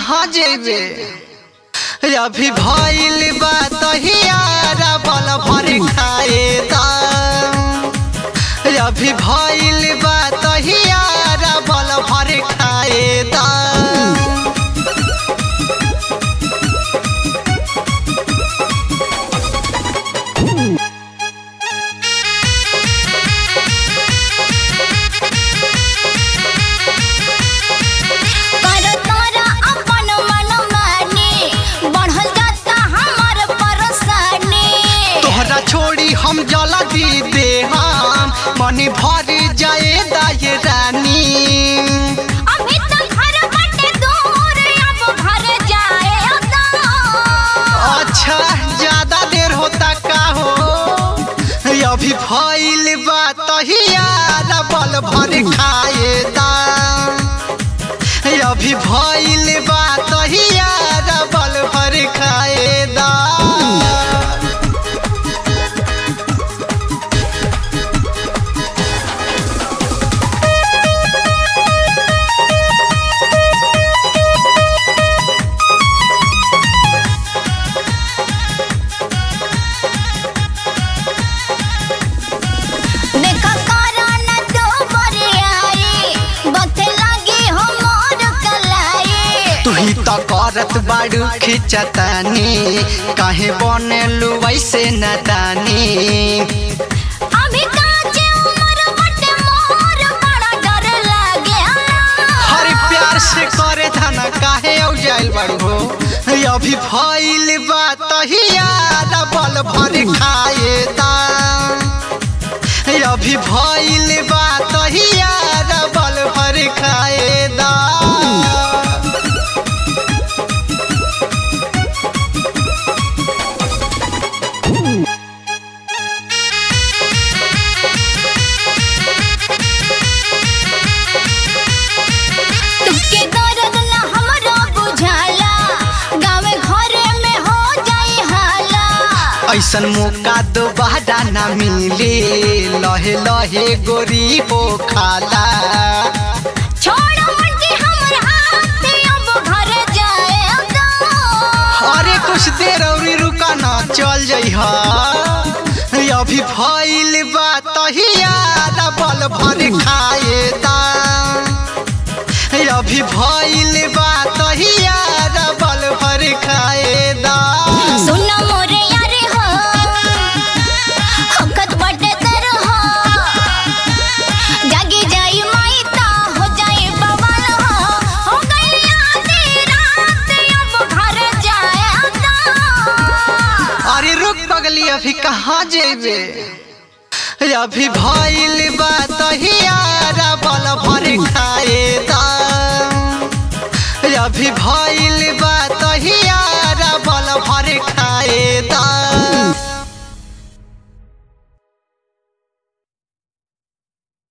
कहाँ जेबे अभी भइल बा तहियारा बल भर खाए दाम अभी भइल बा तहियारा बल भर खाए दाम कर तोरा अपन मनमानी बढ़ल जाता हमर परेशानी तोहरा छोड़ी हम जला दी दे हम मनी भर जाए दाए रानी अभी तक घर बटे दूर अब घर जाए तो अच्छा ज्यादा देर होता का हो अभी भइल बा तहियारा बल भर खाए दाम अभी भइल बा तहियारा बल भर खाए दाम देखा करा न तो बरियाई बथे लगी हमर कलाई तू ही तो करत बाड़ू खिंचतानी काहे बनेलू वैसे नदानी अभी काचे उमर बटे मोर बड़ा डर लागे हर प्यार से करे थाना काहे औ जाइल बाड़ू हो अभी भइल बा तहियारा बल भर खाए दाम अभी भइल बा तहियारा बल भर खाए दाम तुके दर्द न हमरो बुझाला गाँव घरे में हो जाई हाला ऐसन मौका दोबारा ना मिले लहे लहे गोरी हो खाला छोड़ मुंडी हमर हाथ अब घर जाए तो अरे कुछ देर और रुका ना चल जइहा अभी भइल बा तहियारा बल भर खाए दाम अभी भइल बा तहियारा बल भर खाए दाम सुन मोरे यार हो हकत बटे तर हो जागी जाई माई ता हो जाई बवाल हो हो गई आधी रात अब घर जाए तो अरे रुक पगली अभी कहाँ जेबे अभी भइल बा तहियारा बल भर खाए दाम अभी भइल बा